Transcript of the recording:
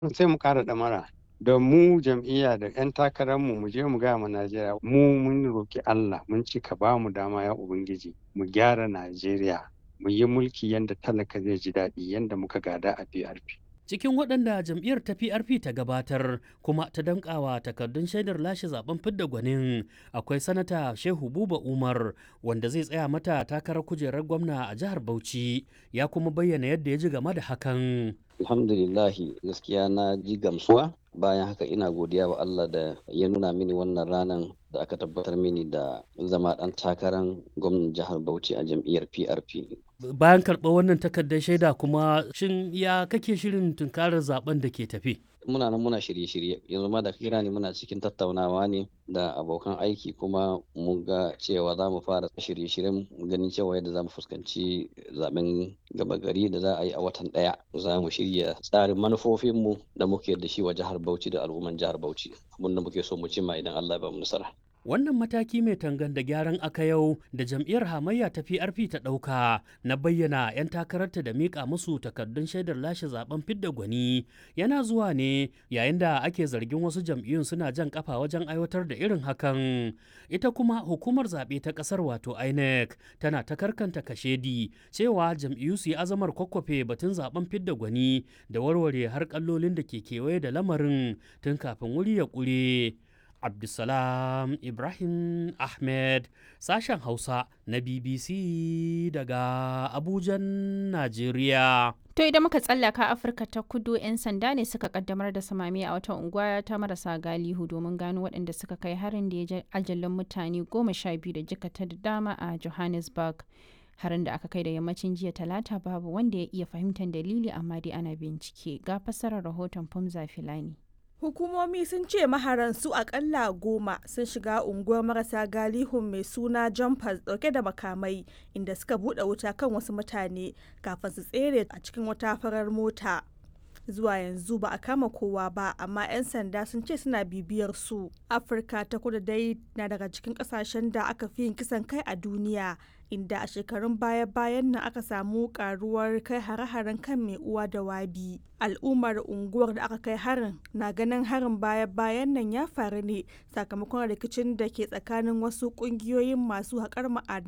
sai mu ƙara ɗamara da mu jam'iyya da 'yan takararmu mu je mu gaya ma Najeriya mu mun roki Allah mun ci ka ba mu dama ya Ubangiji mu gyara Najeriya mu yi mulki yadda talaka zai ji daɗi yadda muka gada a PRP. cikin waɗanda jam'iyyar ta PRP ta gabatar kuma ta dankawa takardun shaidar lashe zaben fidda gwanin akwai sanata Shehu Buba Umar wanda zai tsaya mata takarar kujerar gwamna a jihar Bauchi ya kuma bayyana yadda ya ji game da hakan. Alhamdulillahi gaskiya na ji gamsuwa bayan haka ina godiya wa Allah da ya nuna mini wannan ranar da aka tabbatar mini da zama ɗan takarar gwamnan jihar Bauchi a jam'iyyar PRP. Bayan karɓar wannan takardar shaida kuma shin ya kake shirin tunkarar zaben da ke tafi? Muna nan muna shirye-shirye yanzu ma da kira ne muna cikin tattaunawa ne da abokan aiki kuma mun ga cewa za mu fara shirye-shiryen ganin cewa yadda za mu fuskanci zaben gaba gari da za a yi a watan ɗaya za mu shirya tsarin manufofinmu da muke da shi wa jihar Bauchi da al'umman jihar Bauchi abin da muke so mu cimma idan Allah ya ba mu nasara. Wannan mataki mai tangan da gyaran aka yau da jam'iyyar hamayya ta PRP ta ɗauka na bayyana 'yan takararta da miƙa musu takardun shaidar lashe zaben fidda gwani yana zuwa ne yayin da ake zargin wasu jam'iyyun suna jan kafa wajen aiwatar da irin hakan. Ita kuma hukumar zaɓe ta ƙasar wato INEC tana ta karkanta kashedi cewa jam'iyyu su yi azamar kwakwafe batun zaben fidda gwani da warware har kallolin da ke kewaye da lamarin tun kafin wuri ya ƙure. Abdulsalam Ibrahim Ahmed sashen Hausa na BBC daga Abujan, Najeriya. To idan muka tsallaka Afirka ta kudu 'yan sanda ne suka kaddamar da samami a wata unguwa ta marasa galihu domin gano waɗanda suka kai harin da ya ji ajalin mutane goma sha biyu da jikata da dama a Johannesburg. Harin da aka kai da yammacin jiya talata babu wanda ya iya fahimtar dalili amma dai ana bincike ga fassarar rahoton Fumza Filani. Hukumomi sun ce maharan su akalla goma sun shiga unguwar marasa galihun mai suna jumpers dauke da makamai inda suka bude wuta kan wasu mutane kafin su tsere a cikin wata farar mota. Zuwa yanzu ba a kama kowa ba amma 'yan sanda sun ce suna bibiyar su. Afirka ta kudu dai na daga cikin kasashen da aka fi yin kisan kai a duniya inda a shekarun baya-bayan nan aka samu karuwar kai hare-haren kan mai uwa da wabi al'ummar unguwar da aka kai harin na ganin harin baya-bayan nan ya faru ne sakamakon rikicin da ke tsakanin wasu kungiyoyin masu haƙar ma'adanai